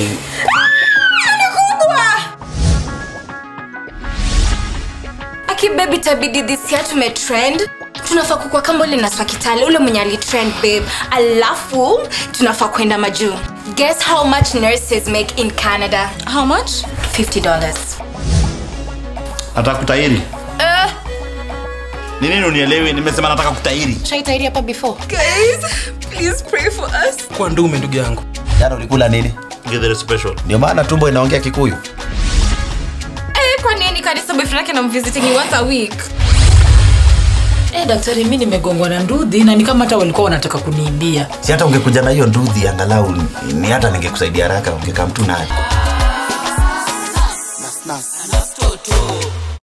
ni aki baby tabidi this year tumetrend tunafaa kukua kama ule naswa kitale ule mwenye alitrend babe alafu tunafaa kwenda majuu guess how much nurses make in canada how much 50 dollars nataka kutahiri ni nini unielewi nimesema nataka kutahiri shaitairi hapa before guys please pray for us kwa ndume ndugu yangu jana ulikula nini Githere special ndio maana tumbo inaongea kikuyu eh kwa nini kanisa boyfriend yake namvisiting once a week Eh, daktari mi nimegongwa na ndudhi na ni kama hata walikuwa wanataka kuniibia si hata ungekuja na hiyo ndudhi angalau ni hata ningekusaidia haraka ungekaa mtu nayo